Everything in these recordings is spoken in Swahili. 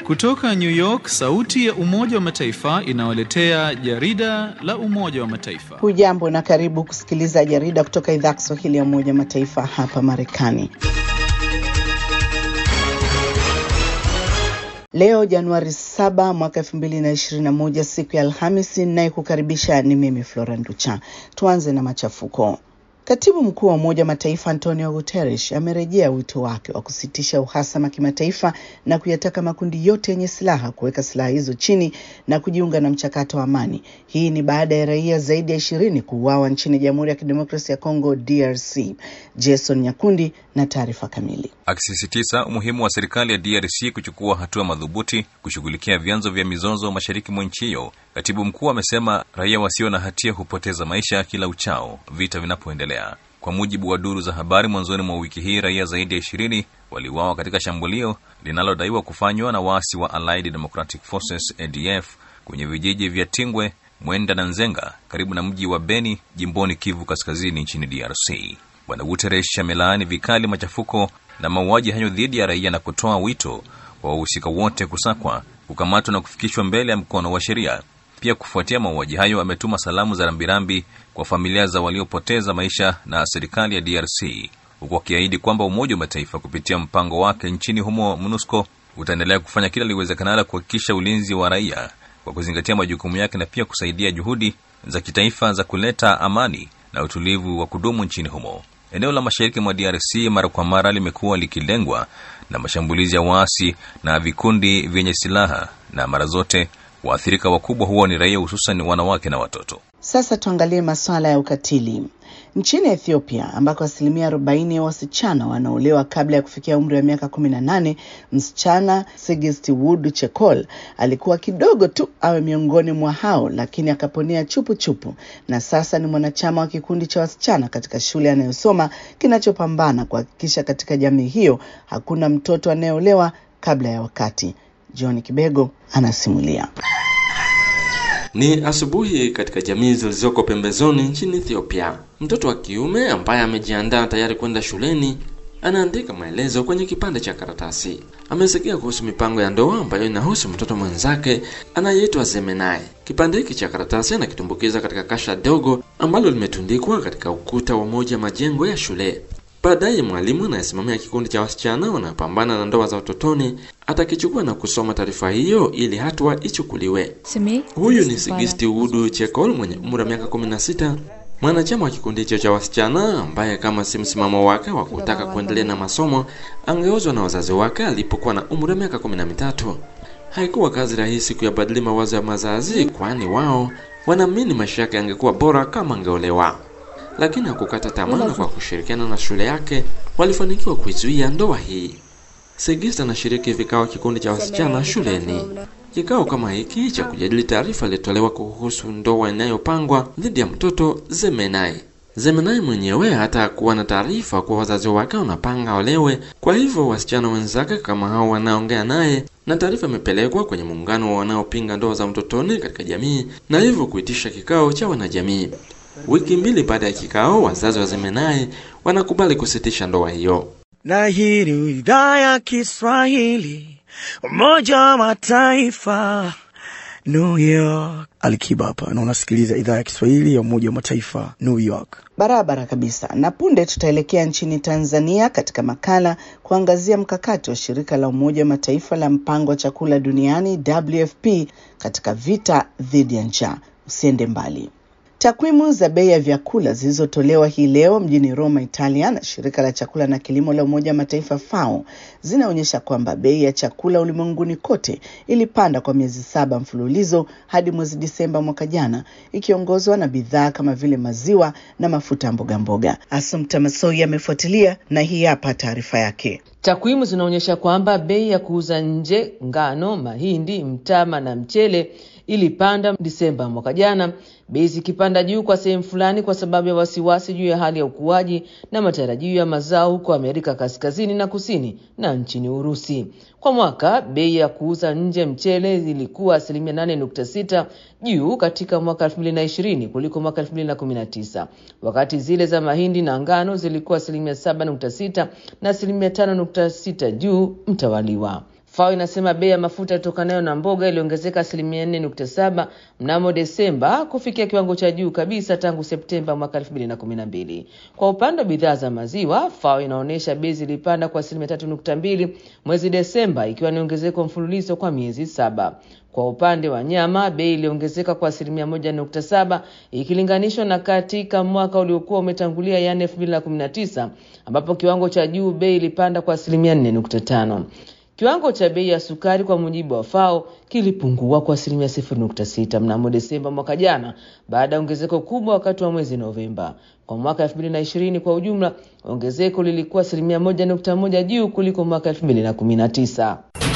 Kutoka New York, sauti ya Umoja wa Mataifa inawaletea jarida la Umoja wa Mataifa. Hujambo na karibu kusikiliza jarida kutoka idhaa Kiswahili ya Umoja wa Mataifa hapa Marekani. Leo Januari 7 mwaka 2021, siku ya Alhamisi, ninayekukaribisha ni mimi Flora Nducha. Tuanze na machafuko. Katibu mkuu wa Umoja wa Mataifa Antonio Guterres amerejea wito wake wa kusitisha uhasama kimataifa na kuyataka makundi yote yenye silaha kuweka silaha hizo chini na kujiunga na mchakato wa amani. Hii ni baada ya raia zaidi ya ishirini kuuawa nchini Jamhuri ya Kidemokrasia ya Kongo DRC. Jason Nyakundi na taarifa kamili. Akisisitiza umuhimu wa serikali ya DRC kuchukua hatua madhubuti kushughulikia vyanzo vya mizozo mashariki mwa nchi hiyo, katibu mkuu amesema raia wasio na hatia hupoteza maisha kila uchao vita vinapoendelea. Kwa mujibu wa duru za habari, mwanzoni mwa wiki hii raia zaidi ya ishirini waliuawa katika shambulio linalodaiwa kufanywa na waasi wa Allied Democratic Forces ADF kwenye vijiji vya Tingwe, Mwenda na Nzenga karibu na mji wa Beni jimboni Kivu Kaskazini nchini DRC. Bwana Guterres amelaani vikali machafuko na mauaji hayo dhidi ya raia na kutoa wito wa wahusika wote kusakwa, kukamatwa na kufikishwa mbele ya mkono wa sheria. Pia kufuatia mauaji hayo, ametuma salamu za rambirambi kwa familia za waliopoteza maisha na serikali ya DRC, huku akiahidi kwamba Umoja wa Mataifa kupitia mpango wake nchini humo MONUSCO utaendelea kufanya kila liwezekanalo kuhakikisha ulinzi wa raia kwa kuzingatia majukumu yake na pia kusaidia juhudi za kitaifa za kuleta amani na utulivu wa kudumu nchini humo. Eneo la mashariki mwa DRC mara kwa mara limekuwa likilengwa na mashambulizi ya waasi na vikundi vyenye silaha, na mara zote waathirika wakubwa huwa ni raia, hususan wanawake na watoto. Sasa tuangalie masuala ya ukatili nchini Ethiopia ambako asilimia arobaini ya wasichana wanaolewa kabla ya kufikia umri wa miaka kumi na nane. Msichana Sigist Wood Chekol alikuwa kidogo tu awe miongoni mwa hao, lakini akaponea chupu chupu, na sasa ni mwanachama wa kikundi cha wasichana katika shule anayosoma kinachopambana kuhakikisha katika jamii hiyo hakuna mtoto anayeolewa kabla ya wakati. John Kibego anasimulia. Ni asubuhi katika jamii zilizoko pembezoni nchini Ethiopia. Mtoto wa kiume ambaye amejiandaa tayari kwenda shuleni anaandika maelezo kwenye kipande cha karatasi. Amesikia kuhusu mipango ya ndoa ambayo inahusu mtoto mwenzake anayeitwa Zemenai. Kipande hiki cha karatasi anakitumbukiza katika kasha dogo ambalo limetundikwa katika ukuta wa moja majengo ya shule. Baadaye mwalimu anayesimamia kikundi cha wasichana wanaopambana na ndoa za utotoni atakichukua na kusoma taarifa hiyo ili hatua ichukuliwe. Huyu ni Sigisti Udu Chekol mwenye umri wa miaka 16, mwanachama wa kikundi hicho cha wasichana ambaye kama si msimamo wake wa kutaka kuendelea na masomo angeozwa na wazazi wake alipokuwa na umri wa miaka 13. Haikuwa kazi rahisi kuyabadili mawazo ya mazazi, kwani wao wanaamini maisha yake yangekuwa bora kama angeolewa lakini hakukata tamaa. Kwa kushirikiana na shule yake walifanikiwa kuizuia ndoa hii. Segista anashiriki vikao kikundi cha wasichana shuleni. Kikao kama hiki cha kujadili taarifa ilitolewa kuhusu ndoa inayopangwa dhidi ya mtoto Zemenai. Zemenai mwenyewe hata kuwa na taarifa kuwa wazazi wake wanapanga olewe. Kwa hivyo wasichana wenzake kama hao wanaongea naye, na taarifa imepelekwa kwenye muungano wa wanaopinga ndoa za mtotoni katika jamii, na hivyo kuitisha kikao cha wanajamii. Wiki mbili baada ya kikao, wazazi wa Zemenai wanakubali kusitisha ndoa hiyo. Na hii ni idhaa ya Kiswahili, Umoja wa Mataifa, New York. Alikiba hapa na unasikiliza idhaa ya Kiswahili ya Umoja wa Mataifa, New York. Barabara kabisa. Na punde tutaelekea nchini Tanzania katika makala kuangazia mkakati wa shirika la Umoja wa Mataifa la mpango wa chakula duniani WFP katika vita dhidi ya njaa. Usiende mbali. Takwimu za bei ya vyakula zilizotolewa hii leo mjini Roma, Italia na shirika la chakula na kilimo la Umoja wa Mataifa FAO zinaonyesha kwamba bei ya chakula ulimwenguni kote ilipanda kwa miezi saba mfululizo hadi mwezi Disemba mwaka jana, ikiongozwa na bidhaa kama vile maziwa na mafuta ya mboga mboga. Asumta Masoi amefuatilia na hii hapa taarifa yake. Takwimu zinaonyesha kwamba bei ya kuuza nje ngano, mahindi, mtama na mchele ilipanda Disemba mwaka jana, bei zikipanda juu kwa sehemu fulani kwa sababu ya wasiwasi juu ya hali ya ukuaji na matarajio ya mazao huko Amerika Kaskazini na Kusini na nchini Urusi. Kwa mwaka bei ya kuuza nje mchele ilikuwa asilimia 8.6 juu katika mwaka 2020 kuliko mwaka 2019, wakati zile za mahindi na ngano zilikuwa asilimia 7.6 na asilimia 5.6 juu mtawaliwa. FAO inasema bei ya mafuta yatokanayo na mboga iliongezeka asilimia 4.7 mnamo Desemba kufikia kiwango cha juu kabisa tangu Septemba mwaka 2012. Kwa upande wa bidhaa za maziwa, FAO inaonyesha bei zilipanda kwa asilimia 3.2 mwezi Desemba, ikiwa ni ongezeko mfululizo kwa miezi saba. Kwa upande wa nyama bei iliongezeka kwa asilimia moja nukta saba ikilinganishwa na katika mwaka uliokuwa umetangulia yaani elfu mbili na kumi na tisa ambapo kiwango cha juu bei ilipanda kwa asilimia nne nukta tano. Kiwango cha bei ya sukari kwa mujibu wa FAO kilipungua kwa asilimia sifuri nukta sita mnamo Desemba mwaka jana baada ya ongezeko kubwa wakati wa mwezi Novemba. Kwa mwaka elfu mbili na ishirini kwa ujumla ongezeko lilikuwa asilimia moja nukta moja juu kuliko mwaka elfu mbili na kumi na tisa.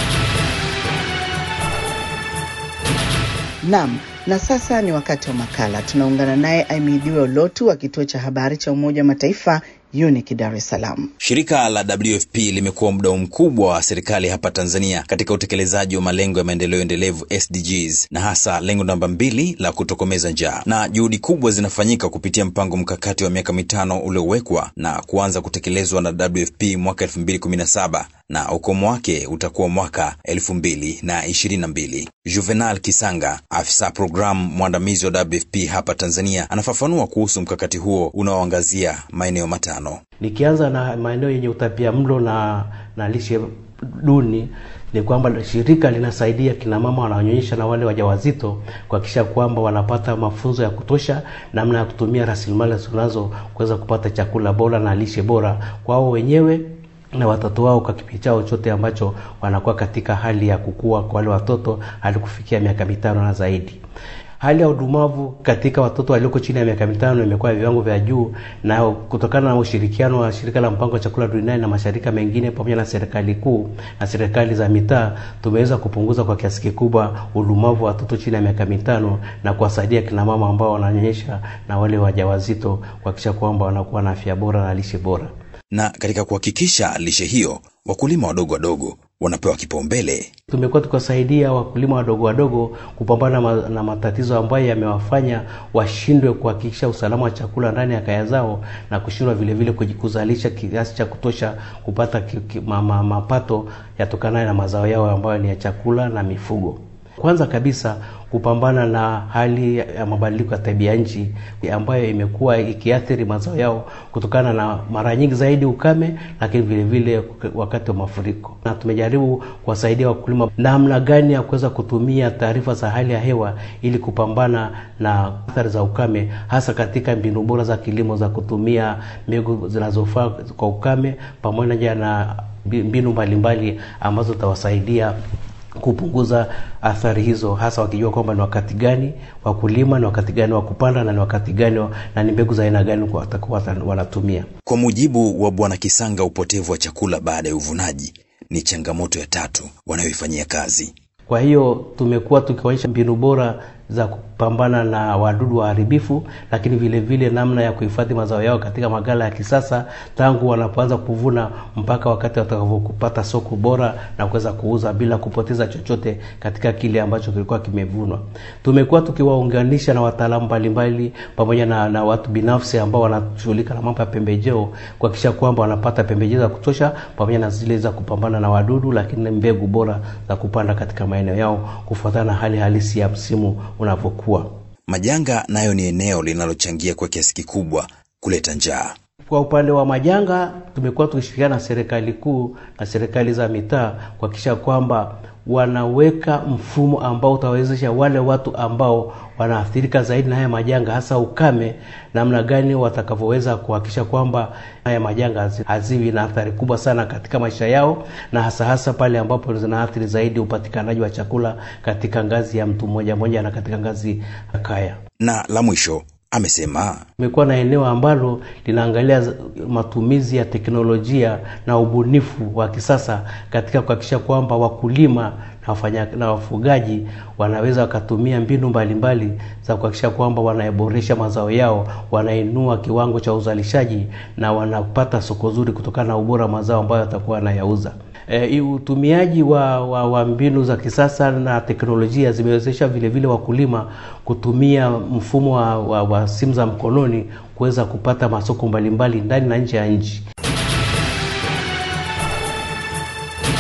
Naam, na sasa ni wakati wa makala. Tunaungana naye Aimidiwe Olotu wa kituo cha habari cha Umoja wa Mataifa UNIC Dar es Salaam. Shirika la WFP limekuwa mdau mkubwa wa serikali hapa Tanzania katika utekelezaji wa malengo ya maendeleo endelevu SDGs, na hasa lengo namba mbili la kutokomeza njaa, na juhudi kubwa zinafanyika kupitia mpango mkakati wa miaka mitano uliowekwa na kuanza kutekelezwa na WFP mwaka 2017 na ukomo wake utakuwa mwaka elfu mbili na ishirini na mbili. Juvenal Kisanga, afisa programu mwandamizi wa WFP hapa Tanzania, anafafanua kuhusu mkakati huo unaoangazia maeneo matano. Nikianza na maeneo yenye utapia mlo na, na lishe duni ni kwamba shirika linasaidia kina mama wanaonyonyesha na wale wajawazito kuhakikisha kwamba wanapata mafunzo ya kutosha namna ya kutumia rasilimali zinazo kuweza kupata chakula bora na lishe bora kwao wenyewe na watoto wao kwa kipindi chao chote ambacho wanakuwa katika hali ya kukua kwa wale watoto hadi kufikia miaka mitano na zaidi. Hali ya udumavu katika watoto walioko chini ya miaka mitano imekuwa viwango vya juu, na kutokana na ushirikiano wa shirika la mpango wa chakula duniani na mashirika mengine pamoja na serikali kuu na serikali za mitaa, tumeweza kupunguza kwa kiasi kikubwa udumavu wa watoto chini ya miaka mitano na kuwasaidia kina mama ambao wananyonyesha na wale wajawazito kuhakikisha kwamba wanakuwa na afya bora na lishe bora. Na katika kuhakikisha lishe hiyo, wakulima wadogo wadogo wanapewa kipaumbele. Tumekuwa tukiwasaidia wakulima wadogo wadogo kupambana ma, na matatizo ambayo yamewafanya washindwe kuhakikisha usalama wa chakula ndani ya kaya zao na kushindwa vile vile kuzalisha kiasi cha kutosha kupata ki, ki, ma, ma, mapato yatokanayo na mazao yao ambayo ni ya chakula na mifugo. Kwanza kabisa kupambana na hali ya mabadiliko ya tabia nchi ambayo imekuwa ikiathiri mazao yao kutokana na mara nyingi zaidi ukame, lakini vile vile wakati wa mafuriko. Na tumejaribu kuwasaidia wakulima namna gani ya kuweza kutumia taarifa za hali ya hewa ili kupambana na athari za ukame, hasa katika mbinu bora za kilimo za kutumia mbegu zinazofaa kwa ukame pamoja na mbinu mbalimbali ambazo zitawasaidia kupunguza athari hizo, hasa wakijua kwamba ni wakati gani wa kulima, ni wakati gani wa kupanda na ni wakati gani na ni mbegu za aina gani watakuwa wanatumia. Kwa mujibu wa Bwana Kisanga, upotevu wa chakula baada ya uvunaji ni changamoto ya tatu wanayoifanyia kazi. Kwa hiyo tumekuwa tukionyesha mbinu bora za kupambana na wadudu waharibifu, lakini vile vile namna ya kuhifadhi mazao yao katika magala ya kisasa tangu wanapoanza kuvuna mpaka wakati watakavyopata soko bora na kuweza kuuza bila kupoteza chochote katika kile ambacho kilikuwa kimevunwa. Tumekuwa tukiwaunganisha na wataalamu mbalimbali pamoja na, na watu binafsi ambao wanashughulika na mambo ya pembejeo kuhakikisha kwamba wanapata pembejeo za kutosha pamoja na zile za kupambana na wadudu, lakini mbegu bora za kupanda katika maeneo yao kufuatana na hali halisi ya msimu unavyokuwa. Majanga nayo ni eneo linalochangia kwa kiasi kikubwa kuleta njaa. Kwa upande wa majanga, tumekuwa tukishirikiana na serikali kuu na serikali za mitaa kuhakikisha kwamba wanaweka mfumo ambao utawezesha wale watu ambao wanaathirika zaidi na haya majanga, hasa ukame, namna gani watakavyoweza kuhakikisha kwamba haya majanga haziwi na athari kubwa sana katika maisha yao, na hasa hasa pale ambapo zinaathiri zaidi upatikanaji wa chakula katika ngazi ya mtu mmoja mmoja na katika ngazi ya kaya. Na la mwisho amesema imekuwa na eneo ambalo linaangalia matumizi ya teknolojia na ubunifu wa kisasa katika kuhakikisha kwamba wakulima na wafanya na wafugaji wanaweza wakatumia mbinu mbalimbali mbali za kuhakikisha kwamba wanaboresha mazao yao, wanainua kiwango cha uzalishaji na wanapata soko zuri kutokana na ubora wa mazao ambayo watakuwa wanayauza. E, utumiaji wa, wa, wa mbinu za kisasa na teknolojia zimewezesha vile vile wakulima kutumia mfumo wa, wa, wa simu za mkononi kuweza kupata masoko mbalimbali ndani na nje ya nchi.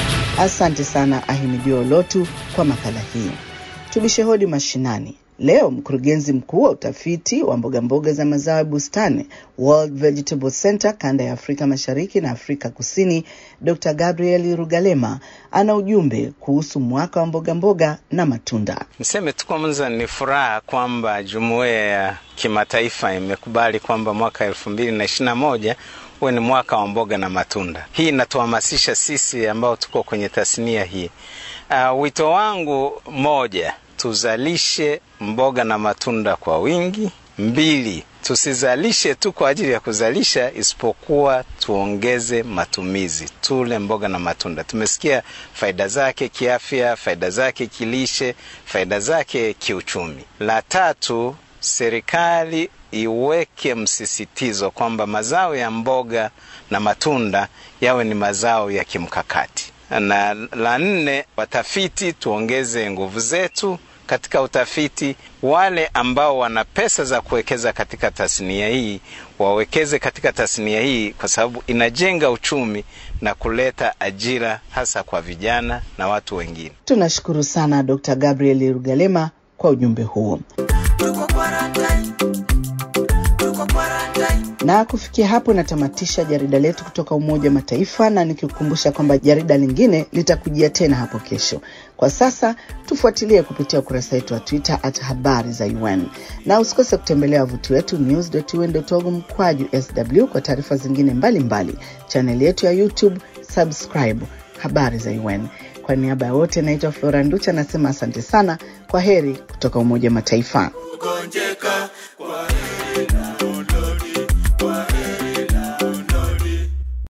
Asante sana Ahimidio Lotu kwa makala hii. Tubishe hodi mashinani. Leo mkurugenzi mkuu wa utafiti wa mboga mboga za mazao ya bustani World Vegetable Center kanda ya Afrika Mashariki na Afrika Kusini, Dr. Gabriel Rugalema ana ujumbe kuhusu mwaka wa mboga mboga na matunda. Niseme tu kwanza ni furaha kwamba jumuiya ya kimataifa imekubali kwamba mwaka elfu mbili na ishirini na moja huwe ni mwaka wa mboga na matunda. Hii inatuhamasisha sisi ambao tuko kwenye tasnia hii. Uh, wito wangu moja, tuzalishe mboga na matunda kwa wingi. Mbili, tusizalishe tu kwa ajili ya kuzalisha, isipokuwa tuongeze matumizi, tule mboga na matunda. Tumesikia faida zake kiafya, faida zake kilishe, faida zake kiuchumi. La tatu, serikali iweke msisitizo kwamba mazao ya mboga na matunda yawe ni mazao ya kimkakati. Na la nne, watafiti tuongeze nguvu zetu katika utafiti. Wale ambao wana pesa za kuwekeza katika tasnia hii wawekeze katika tasnia hii, kwa sababu inajenga uchumi na kuleta ajira hasa kwa vijana na watu wengine. Tunashukuru sana Dr. Gabriel Rugalema kwa ujumbe huo. Na kufikia hapo natamatisha jarida letu kutoka Umoja wa Mataifa, na nikikukumbusha kwamba jarida lingine litakujia tena hapo kesho. Kwa sasa tufuatilie kupitia ukurasa wetu wa Twitter at habari za UN, na usikose kutembelea wavuti wetu news.un.org mkwaju sw kwa taarifa zingine mbalimbali, chaneli yetu ya YouTube, subscribe habari za UN. Kwa niaba ya wote, naitwa Flora Nducha, nasema asante sana. Kwa heri kutoka Umoja wa Mataifa. Gonjeka, kwa heri na Lodi, kwa